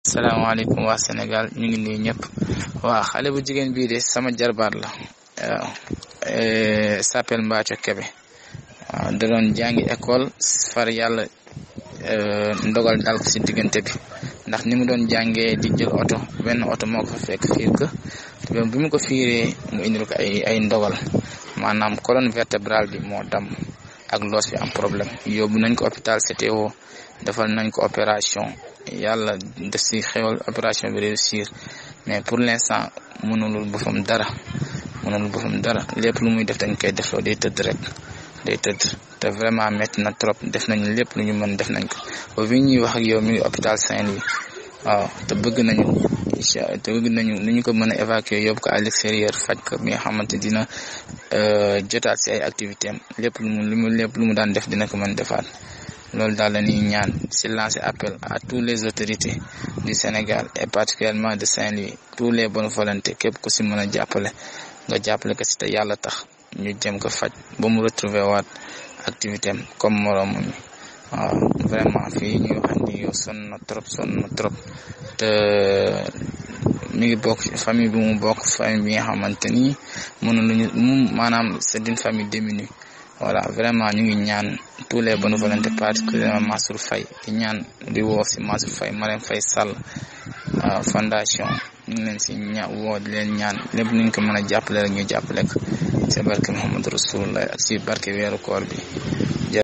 salaamaaleykum waa Sénégal ñu ngi nuyu ñëpp waa xale bu jigéen bii de sama jarbaat la waaw s'appelle Mbathio Kébé waaw da doon jàngi école far yàlla ndogal dal ko si diggante bi ndax ni mu doon jàngee di jël oto benn oto moo ko fa fekk fiir ko te bi mu ko fiiree mu indil ko ay ay ndogal maanaam colonne vertébrale bi moo dam ak loos bi am problème yóbbu nañ ko hôpital CTO defal nañ ko opération yàlla def si xewal opération bi réussir mais pour l'instant mënulul boppam dara mënulul boppam dara lépp lu muy def dañ koy defloo day tëdd rek day tëdd te vraiment métti na trop def nañ lépp lu ñu mën def nañ ko ba fi ñuy wax ak yow mi ngi hôpital Saint-Louis waaw te bëgg nañu incha te bëgg nañu nu ñu ko mën a évacuer yóbbu ko à l'extérieur faj ko bi nga xamante dina jotaat si ay activité am lépp lu mu lu mu lépp lu mu daan def dina ko mën defaat loolu daal la ñuy ñaan si lancer appel à tous les autorités du Sénégal et particulièrement de Saint-Louis tous les bonnes volontés képp ku si mën a jàppale nga jàppale ko si te yàlla tax ñu jëm ko faj ba mu retrouver waat activité am comme moroomam mi waaw vraiment fii ñuy wax ni yow sonn na trop sonn na trop te mi ngi bokk famille bi mu bokk famille bi nga xamante ni mënuluñu mu maanaam c'est une famille démunie voilà vraiment ñu ngi ñaan tous les bonnes volontés particulièrement Mansour Faye di ñaan di woo si Mansour Faye Marème Faye Sall fondation ñu ngi leen si ña woo di leen ñaan lépp nuñ ko mën a jàppale rek ñu jàppale ko si barke Muhammadu Rasulullah ak si barke weeru koor bi